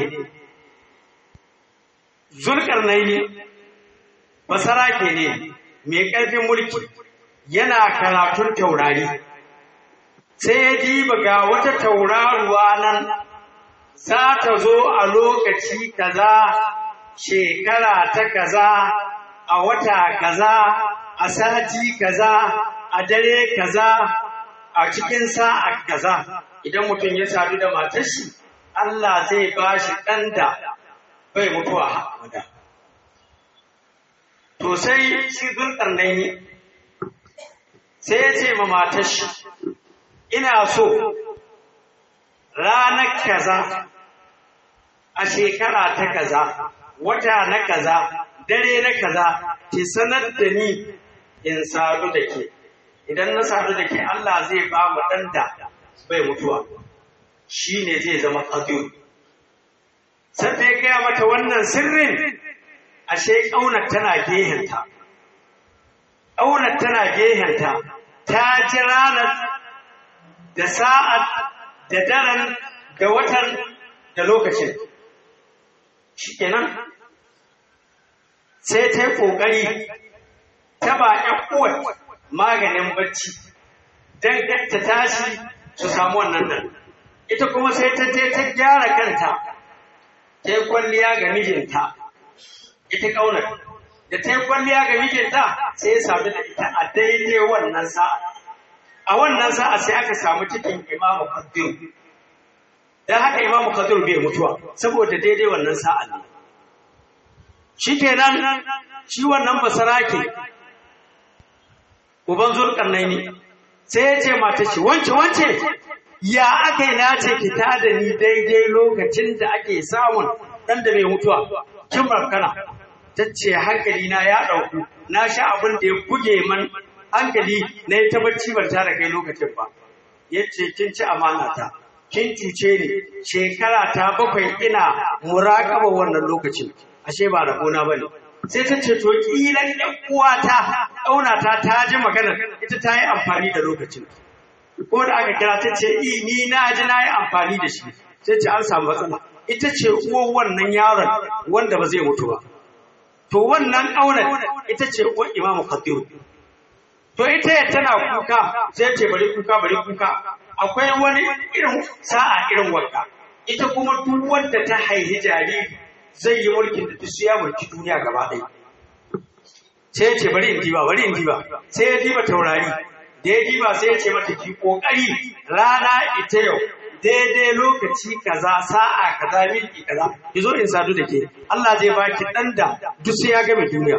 zulkarnaini basarake ne mai ƙarfin mulki yana karatun taurari sai ya diba ga wata tauraruwa nan za ta zo a lokaci kaza shekara ta kaza a wata kaza a sati kaza a dare kaza a cikin sa'a kaza idan mutum ya sadu da matar shi Allah zai ba shi ɗan da bai mutuwa hamada to sai shi zulƙarnaini sai ya ce ma matar shi ina so ranar kaza a shekara ta kaza wata na kaza dare na kaza ki sanar da ni in sadu da ke idan na sadu da ke Allah zai ba mu ɗan da bai mutuwa shi ne zai zama ƙadir sai ya gaya mata wannan sirrin ashe ƙaunar tana gehenta ƙaunar tana gehenta ta ji ranar da sa'ad da daren da watan da lokacin shi kenan sai ta yi ƙoƙari ta ba ‘yan uwar maganin bacci don ta tashi su samu wannan nan. Ita kuma sai ta je ta gyara kanta, ta yi kwalliya ga mijinta, ita ƙaunar. Da ta yi kwalliya ga mijinta sai ya sami da ita a daidai wannan sa'a. A wannan sa'a sai aka samu cikin imamu Kadir. Don haka imamu Kadir bai mutuwa, saboda daidai wannan sa'a ne. shi kenan shi wannan basarake uban zulkarnai ne sai ya ce mata ce wance wance ya aka yi na ce ki da ni daidai lokacin da ake samun ɗan da mai mutuwa kin barkana ta ce hankali na ya ɗauku na sha abin da ya buge man hankali na yi tabbaci ban tara kai lokacin ba ya ce kin ci amana ta kin cuce ni shekara ta bakwai ina muraƙaba wannan lokacin ashe ba rabona ba ne sai ta ce to ƙilan ɗan uwata ƙaunata ta ji magana ita ta yi amfani da lokacin ko da aka kira ta ce i ni na ji na yi amfani da shi sai ce an samu matsala ita ce uwar wannan yaron wanda ba zai mutu ba to wannan ƙaunar ita ce uwar imamu khatiru to ita ya tana kuka sai ce bari kuka bari kuka akwai wani irin sa'a irin wanka ita kuma duk wanda ta haihi jariri zai yi mulkin da su ya mulki duniya gaba ɗaya sai ya ce bari in diba bari in diba sai ya diba taurari da ya diba sai ya ce mata ki kokari rana ita yau daidai lokaci kaza sa'a kaza milki kaza ki zo in sadu da ke Allah zai baki dan da duk sai ya game duniya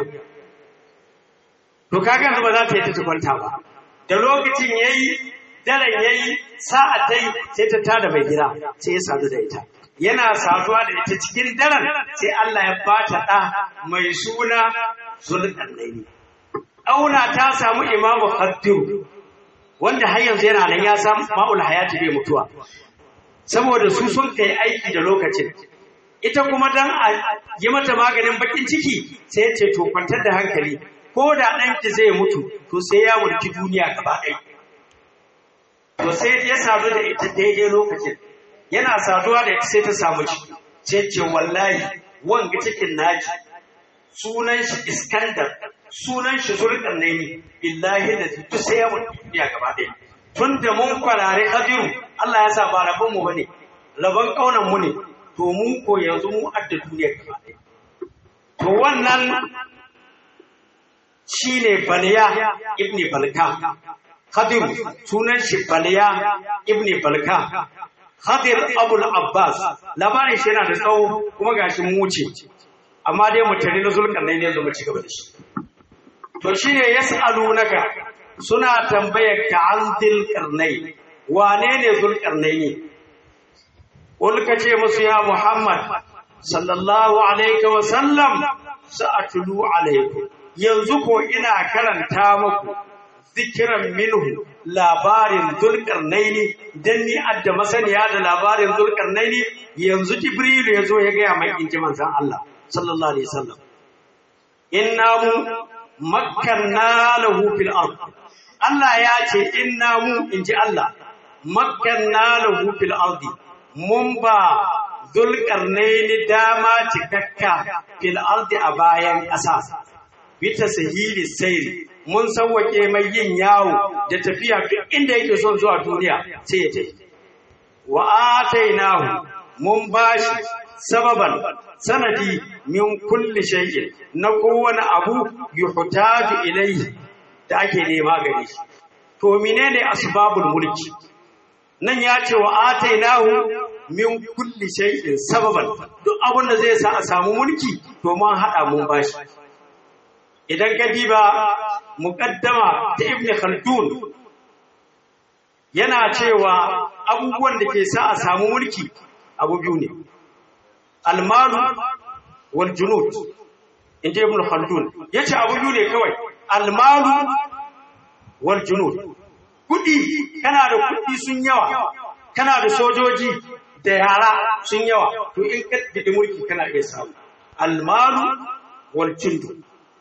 to kaga yanzu ba za ta yi ta kwanta ba da lokacin yayi daren yayi sa'a ta yi sai ta tada mai gida sai ya sadu da ita yana saduwa da ita cikin daren sai Allah ya bata ɗa mai suna Zulkarnaini. Auna ta samu Imamu Khaddiru wanda har yanzu yana nan ya samu ma'ul hayati bai mutuwa. Saboda su sun kai aiki da lokacin. Ita kuma dan a yi mata maganin bakin ciki sai ce to kwantar da hankali ko da ɗanki zai mutu to sai ya mulki duniya gaba ɗaya. To sai ya sadu da ita daidai lokacin. yana saduwa da ita sai ta samu ciki sai ce wallahi wanga cikin naki sunan shi iskandar sunan shi zulkarnaini billahi da duk sai ya mutu duniya gaba ɗaya tun da mun kwarare hadiru Allah ya sa ba rabon mu bane rabon kaunan mu ne to mu ko yanzu mu adda duniya gaba ɗaya to wannan shine baliya ibni balka hadiru sunan shi baliya ibni balka hadir abul abbas labarin shi yana da tsawo kuma gashi mu wuce amma dai mu tare na zulkarnaini yanzu mu ci gaba da shi to shine yas'alunaka suna tambayar ka an zulkarnai wane ne zulkarnaini wani ka ce musu ya muhammad sallallahu alaihi wa sallam sa'atulu alaikum yanzu ko ina karanta muku zikiran minhu labarin zulkarnaini dan ni adda masaniya da labarin zulkarnaini yanzu jibrilu ya zo ya gaya mai inji manzon Allah sallallahu alaihi wasallam inna mu makkanna lahu fil ard Allah ya ce inna mu inji Allah makkanna lahu fil ard mun ba zulkarnaini dama cikakka fil ard a bayan ƙasa bita sahili sayri mun sauwake mai yin yawo da tafiya duk inda yake son zuwa duniya sai ya tafi wa atainahu mun bashi sababan sanadi min kulli shay'in na kowane abu yuhtaju ilayhi da ake nema gare shi to menene asbabul mulki nan ya ce wa atainahu min kulli shay'in sababan duk abin da zai sa a samu mulki to mun hada mun bashi idan ka diba muqaddama ta ibn khaldun yana cewa abubuwan da ke sa a samu mulki abu biyu ne almalu wal junud inda ibn khaldun yace abu biyu ne kawai almalu wal junud kudi kana da kudi sun yawa kana da sojoji da yara sun yawa to in ka bidi mulki kana iya samu almalu wal junud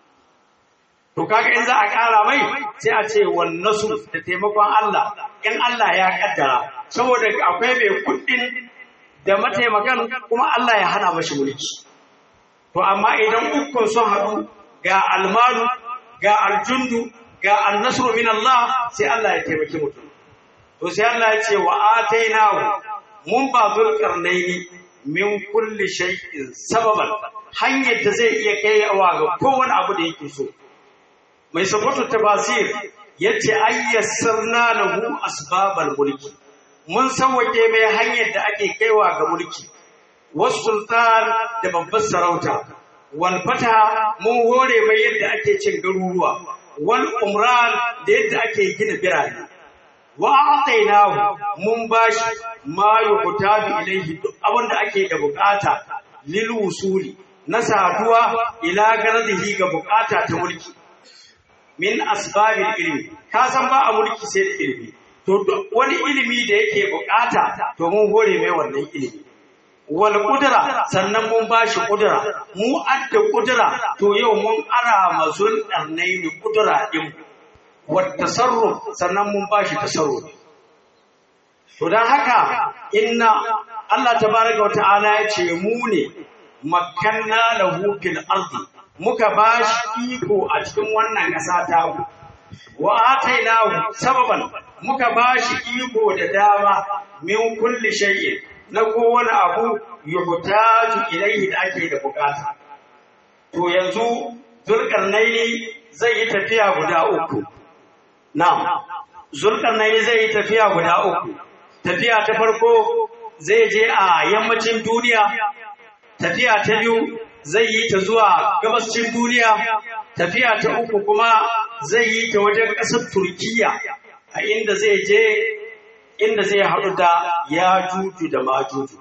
to kaga in za a ƙara mai sai a ce wannasu da taimakon Allah in Allah ya kaddara saboda akwai mai kuɗin da mataimakan kuma Allah ya hana mashi mulki to amma idan ukun sun haɗu ga almalu ga aljundu ga annasru min Allah sai Allah ya taimaki mutum to sai Allah ya ce wa atainahu mun ba zulkarnaini min kulli shay'in sababan hanyar da zai iya kaiwa ga kowane abu da yake so mai sabatu tafasir yace ayyassarna lahu asbabal mulki mun sauwake mai hanyar da ake kaiwa ga mulki wasu sultan da babbar sarauta wal fata mun hore mai yadda ake cin garuruwa wal umran da yadda ake gina birane wa atainahu mun bashi ma yuqtadu ilayhi duk abin da ake da bukata lil wusuli na saduwa ila gardihi ga bukata ta mulki min asbabil ilmi ka san ba a mulki sai da ilimi to wani ilimi da yake bukata to mun hore mai wannan ilimi wal qudra sannan mun bashi qudra mu adda qudra to yau mun ara mazul darnaini qudra din wat tasarruf sannan mun bashi tasarruf to dan haka inna Allah tabaraka wa ta'ala ya ce mu ne makanna lahu fil ardi muka ba shi iko a cikin wannan ƙasa ta ku wa atainahu sababan muka ba shi iko da dama min kulli shay'in na kowane abu yuhtaju ilayhi da ake da bukata to yanzu zulkarnaini zai yi tafiya guda uku na'am zulkarnaini zai yi tafiya guda uku tafiya ta farko zai je a yammacin duniya tafiya ta biyu zai yi ta zuwa gabascin duniya tafiya ta uku kuma zai yi ta wajen ƙasar turkiya a inda zai je inda zai haɗu da ya juju da majuju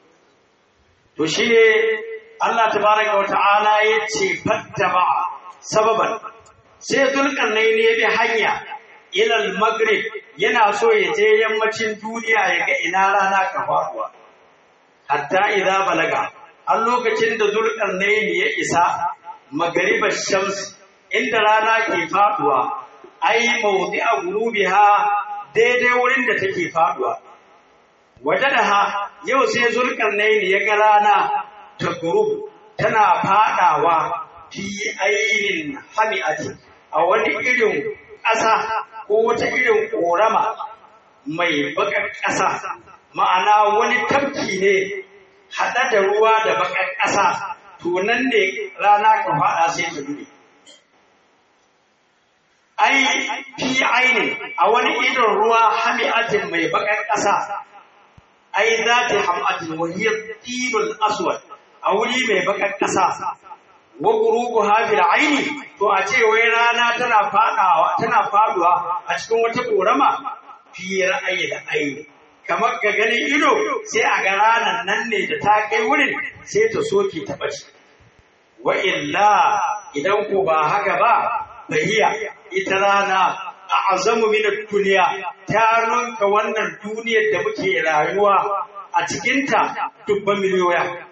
to shi ne Allah tabaraka wa ta'ala ya ce fattaba sababan sai zulkarnai ne bi hanya ilal maghrib yana so ya je yammacin duniya ya ga ina rana ka faruwa hatta idza balaga a lokacin da zulkarnaini ya isa magaribar shams inda rana ke faduwa ai mawdi'a gurubiha daidai wurin da take faduwa wajadaha yau sai zulkarnaini ya ga rana ta gurub tana fadawa fi ainin hami'ati a wani irin ƙasa ko wata irin ƙorama mai baƙar ƙasa ma'ana wani tafki ne haɗa da ruwa da baƙar ƙasa to nan ne rana ka faɗa sai ta dure ai fi ainin a wani idon ruwa hami'atin mai baƙar ƙasa ai za ta hamatin wahiyar tilul aswad a wuri mai baƙar ƙasa wa gurubu hafil aini to a ce wai rana tana fadawa tana faduwa a cikin wata korama fi ra'ayi da aini kamar ga ganin ido sai a ga ranar nan ne da ta kai wurin sai ta soke ta bace wa illa idan ko ba haka ba bahiya ita rana a azamu min duniya ta nunka wannan duniyar da muke rayuwa a cikinta dubban miliyoya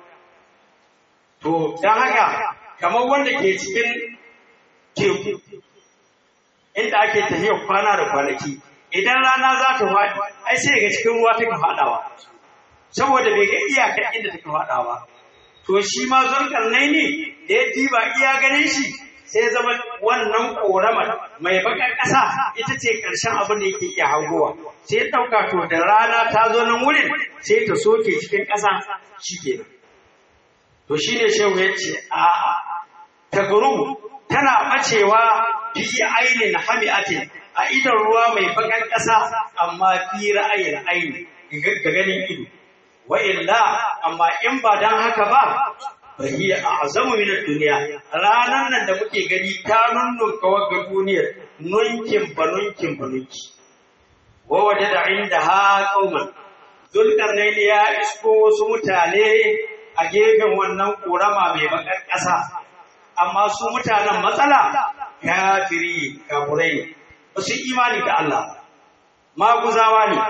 to don haka kamar wanda ke cikin teku inda ake tafiyar kwana da kwanaki idan rana za ta faɗi ai sai ga cikin ruwa take faɗawa saboda bai ga iyakar inda take faɗawa to shi ma zulkarnai ne da ya diba iya ganin shi sai zama wannan ƙoramar mai baƙar ƙasa ita ce ƙarshen abin da yake iya hangowa sai ya ɗauka to da rana ta zo nan wurin sai ta soke cikin ƙasa shi kenan to shi ne shehu ya ce a'a ta tana ɓacewa fi ainin hami'atin a idon ruwa mai bakan ƙasa amma fi ra'ayin aini ga ganin ido wa illa amma in ba dan haka ba fahiya a azamu min duniya ranar nan da muke gani ta nunnunka wagga duniyar nunkin banunkin banunki wa waje da inda ha kauman zulkarnain ya isko wasu mutane a gefen wannan korama mai bakar ƙasa amma su mutanen matsala kafiri kafurai ba su imani da Allah maguzawa ne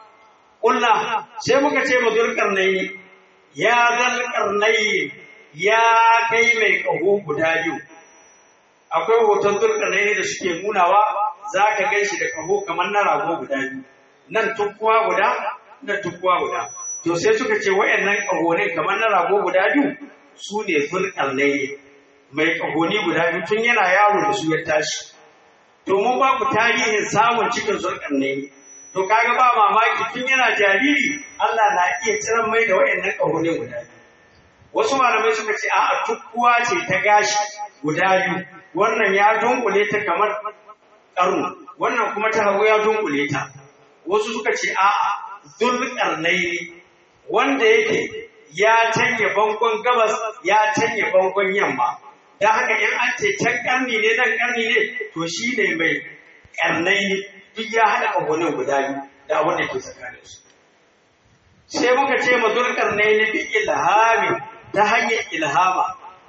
ƙulla sai muka ce ma zulkarnaini ya zulkarnaini ya kai mai ƙaho guda biyu akwai hoton zulkarnaini da suke nunawa za ka gan shi da ƙaho kamar na rago guda biyu nan tukkuwa guda nan tukkuwa guda to sai suka ce wayannan ƙahonin kamar na rago guda biyu su ne zulkarnaini mai ƙahoni guda biyu tun yana yaro da su ya tashi to mun ba ku tarihin samun cikin zurkan ne to kaga ba mamaki tun yana jariri Allah na iya tsiran mai da wayannan ƙahoni guda biyu wasu malamai suka ce a'a tukkuwa ce ta gashi guda biyu wannan ya dunkule ta kamar ƙarnu wannan kuma ta hagu ya dunkule ta wasu suka ce a'a zulƙarnai wanda yake ya canye bangon gabas ya canye bangon yamma da haka in an ce can karni ne nan karni ne to shi ne mai karnai ne duk ya haɗa ƙahonin guda biyu da abin da ke tsakanin su sai muka ce ma karnai ne bi ilhami ta hanyar ilhama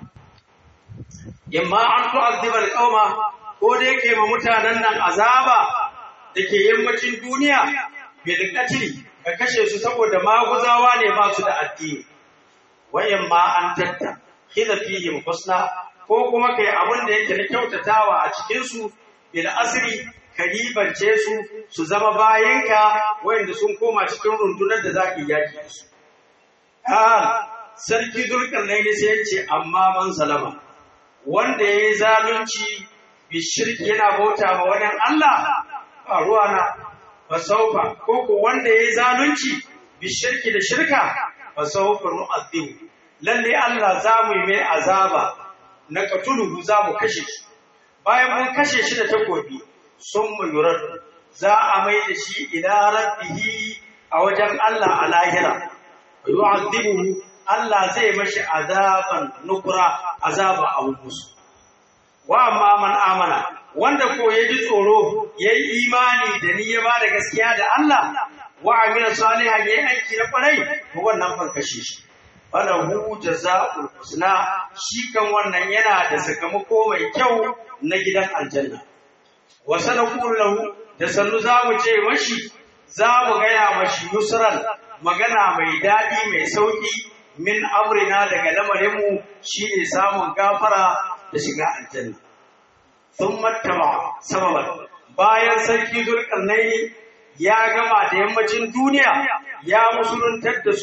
imma an tu'azziba alqauma ko da yake ma mutanen nan azaba da ke yammacin duniya bil qatli ka kashe su saboda maguzawa ne ba su da addini wayan ma an tatta kida fihim husna ko kuma kai abin da yake na kyautatawa a cikin su bil asri karibance su su zama bayanka wayanda sun koma cikin rundunar da zaki yaki su ah sarki zulkarnaini sai ya ce amma man salama wanda yayi zalunci bi shirki yana bauta ma wani Allah ba ruwana fa saufa ko ko wanda yayi zalunci bi shirki da shirka fa saufa nu'adhibu lalle Allah za mu yi mai azaba na katuluhu za mu kashe shi bayan mun kashe shi da takobi sun mu yurar za a mai da shi ila rabbihi a wajen Allah a lahira yu'adhibuhu Allah zai mashi azaban nukura azaba a musu wa amma man amana wanda ko ya ji tsoro ya yi imani da ni ya ba da gaskiya da Allah wa amina salihan ya yi aiki na kwarai to wannan ban kashe shi falahu jazaa'ul husna shi kan wannan yana da sakamako mai kyau na gidan aljanna wa sanaqulu lahu da sannu za mu ce mashi za mu gaya mashi yusran magana mai daɗi mai sauƙi min amrina daga lamarinmu shine samun gafara da shiga aljanna sun mattaba sababan bayan sarki zulkarnaini ya gama da yammacin duniya ya musuluntar da su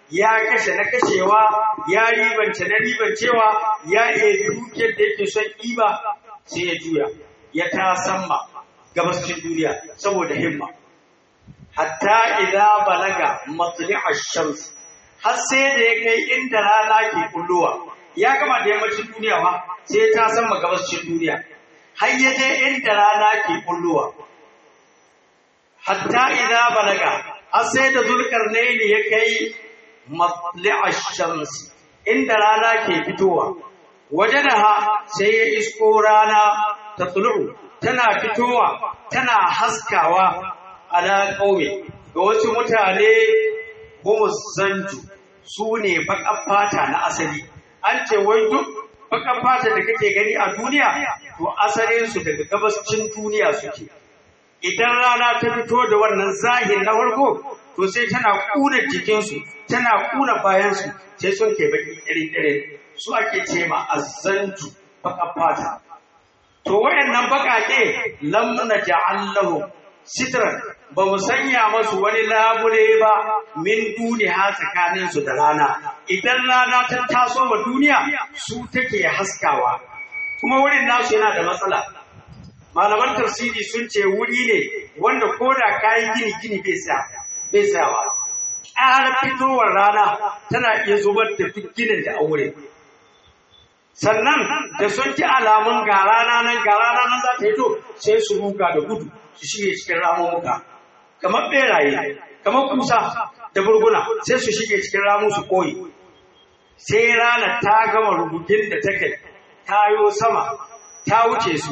ya kashe na kashewa ya ribance na ribancewa ya ebi dukiyar da yake son ɗiba sai ya juya ya ta samma gabascin duniya saboda himma hatta idza balaga matli'a shams har sai da ya kai inda rana ke kullowa ya gama da yammacin duniya ma sai ta samma gabascin duniya har ya je inda rana ke kullowa hatta idza balaga har sai da zulkarnaini ya kai matli'a shams inda rana ke fitowa wajadaha sai ya isko rana ta tulu tana fitowa tana haskawa ala kauye ga wasu mutane kuma zanju su ne baƙar fata na asali an ce wai duk baƙar fata da kake gani a duniya to asalinsu daga gabascin duniya suke idan rana ta fito da wannan zahir na farko to sai tana kuna jikinsu tana kuna bayansu sai sun ke baki ɗire su ake ce ma azzantu baka fata to wayannan bakake lam naj'allahu sitran ba mu sanya masu wani labule ba min duniya tsakanin su da rana idan rana ta taso wa duniya su take haskawa kuma wurin nasu yana da matsala malaman tafsiri sun ce wuri ne wanda ko da kayi gini gini bai sa bai sawa ƙara fitowar rana tana iya zubar da ginin da aure sannan da sun ji alamun ga rana nan ga rana nan za ta hito sai su ruga da gudu su shige cikin ramuka kamar beraye kamar kusa da burguna sai su shige cikin ramu su koyi sai rana ta gama rubutun da ta kai ta yo sama ta wuce su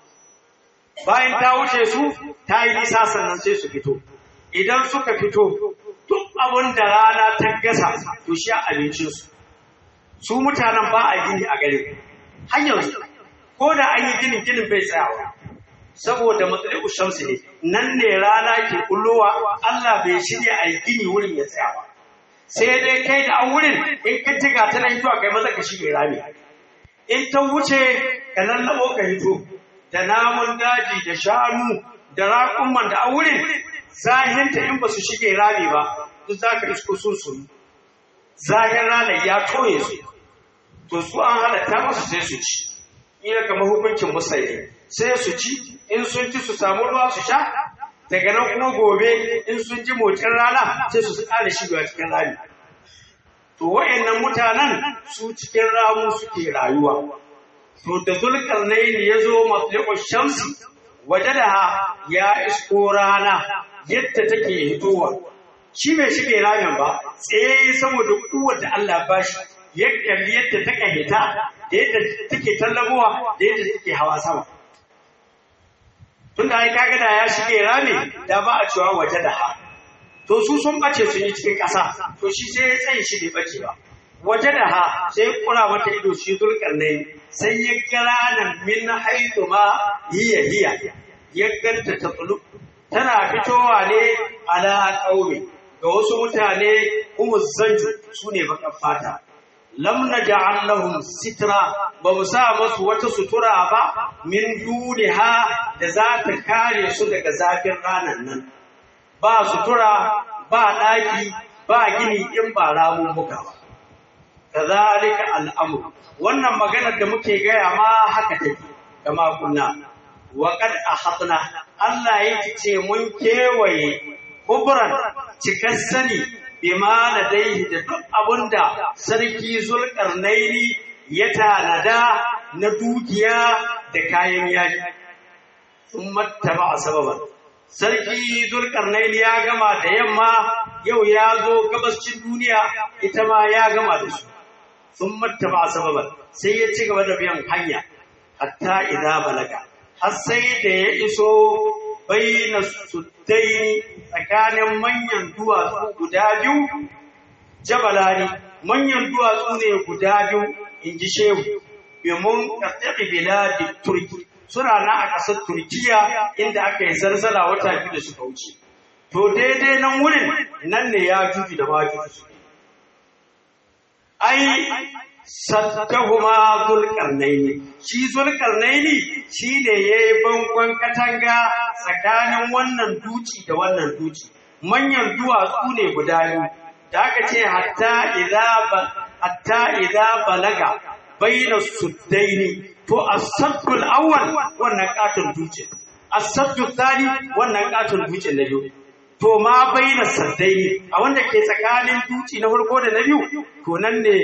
bayan ta wuce su ta yi nisa sannan sai su fito idan suka fito duk abin da rana ta gasa to shi abincinsu su mutanen ba a gini a gare hanyar ko da an yi ginin ginin bai tsayawa saboda matsayi shamsu ne nan ne rana ke kullowa Allah bai shirya a yi gini wurin ya tsayawa sai dai kai da an wurin in ka jiga tana hitowa kai maza ka shige rami in ta wuce ka lallabo ka hito da namun daji da shanu da raƙumman da an wurin zahinta in ba su shige rami ba duk za ka isko sun sunu zahin ranar ya toye su to su an halatta masu sai su ci ina kamar hukuncin musayi sai su ci in sun ci su samu ruwa su sha daga nan kuma gobe in sun ji motsin rana sai su ƙara shigewa cikin rami to wa'annan mutanen su cikin ramu suke rayuwa to da zulkarnaini ya zo matliƙo shamsi waje da ya isko rana yadda take hitowa shi bai shige ramin ba tsaye saboda kuwar da Allah ba shi yadda yadda ta kahita da yadda take tallabowa da yadda take hawa sama tun da ai kaga da ya shige rami da ba a cewa waje da ha to su sun bace sun yi cikin ƙasa to shi sai ya tsaye shi bai bace ba waje da ha sai kura mata ido shi zulkarnai sai ya kira nan min haitu ma hiya hiya ya ganta ta tsulu tana fitowa ne ala qaumi ga wasu mutane kuma zanju su ne bakan fata lam naj'al lahum sitra ba mu sa masu wata sutura ba min duniha da za ta kare su daga zafin ranar nan ba sutura ba daki ba gini in ba ramun muka ba kazalika al'amru wannan maganar da muke gaya ma haka take kama kunna wa qad ahatna Allah yake ce mun kewaye kubran cikar sani bima ladaihi da duk abunda sarki zulkarnaini ya tanada na dukiya da kayan yaki sun mattaba a sababan sarki zulkarnaini ya gama da yamma yau ya zo gabascin duniya ita ma ya gama da su sun mattaba a sababan sai ya ci gaba da biyan hanya hatta idan balaga har sai da ya iso baina suddaini tsakanin manyan duwatsu guda biyu jabalani manyan duwatsu ne guda biyu in ji shehu domin ƙasar biladi turki suna na a ƙasar turkiya inda aka yi zarzala wata biyu da suka wuce to daidai nan wurin nan ne ya juji da majuji su ai sattahuma zulkarnaini shi zulkarnaini shi ne ya yi bankon katanga tsakanin wannan duci da wannan duci manyan duwatsu ne guda biyu da aka ce hatta idza hatta idza balaga bayna suddaini to as-saddul awwal wannan katon duce as-saddul thani wannan katon duce na biyu to ma bayna saddaini a wanda ke tsakanin duci na farko da na biyu to nan ne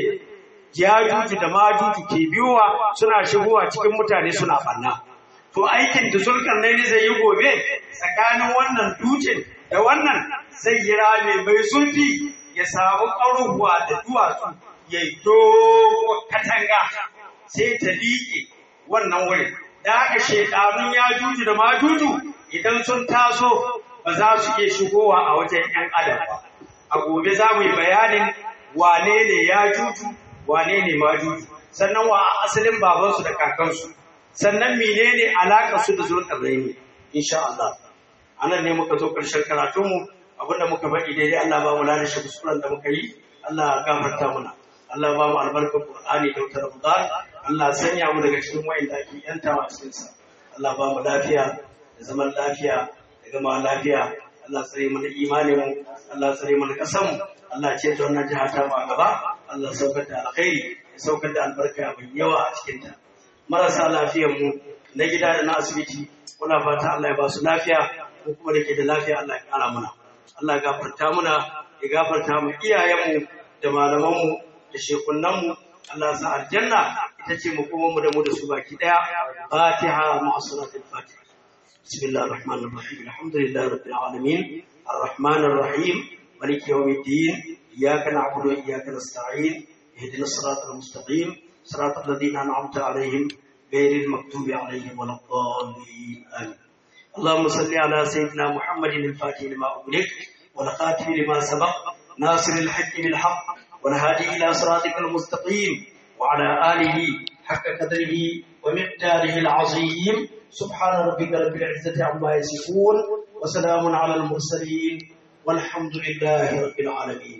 jajuju da majuju ke biyowa suna shigowa cikin mutane suna banna to aikin da zulkarnaini zai yi gobe tsakanin wannan dutsen da wannan zai yi rame mai zurfi ya samu ƙaruwa da duwatsu ya yi dogo katanga sai ta liƙe wannan wurin da haka shekarun ya juju da majuju idan sun taso ba za su iya shigowa a wajen 'yan adam ba a gobe za mu yi bayanin wane ne ya juju wane ne majuju sannan wa asalin babansu da kakansu sannan menene alaƙar su da zulƙarnaini insha Allah anan ne muka zo ƙarshen karatunmu abinda muka faɗi daidai Allah ba mu lalace kuskuren da muka yi Allah gafarta muna Allah ba mu albarkar Qur'ani da wutar Ramadan Allah sanya mu daga cikin wayanda ake yantawa a cikin sa Allah ba mu lafiya da zaman lafiya da gama lafiya Allah tsare mu da imanin mu Allah tsare mu da kasan mu Allah ce ta wannan jiha ta ba gaba Allah saukar da alkhairi ya saukar da albarka mai yawa a cikin ta marasa lafiyar mu na gida da na asibiti muna fata Allah ya ba su lafiya ko kuma da ke da lafiya Allah ya kara mana Allah ya gafarta muna ya gafarta mu iyayenmu da malamanmu da shekunanmu Allah sa aljanna ita ce mu kuma mu da mu da su baki daya Fatiha ma'a salatul Fatiha Bismillahir Rahmanir Rahim Alhamdulillahi Rabbil Alamin Ar-Rahmanir Rahim Maliki Yawmiddin Iyyaka na'budu wa iyyaka nasta'in Ihdinas siratal mustaqim صراط الذين أنعمت عليهم غير المكتوب عليهم ولا الضالين آمين اللهم صل على سيدنا محمد الفاتح لما أغلق والخاتم لما سبق ناصر الحق بالحق والهادي إلى صراطك المستقيم وعلى آله حق قدره ومقداره العظيم سبحان ربك رب العزة عما يصفون وسلام على المرسلين والحمد لله رب العالمين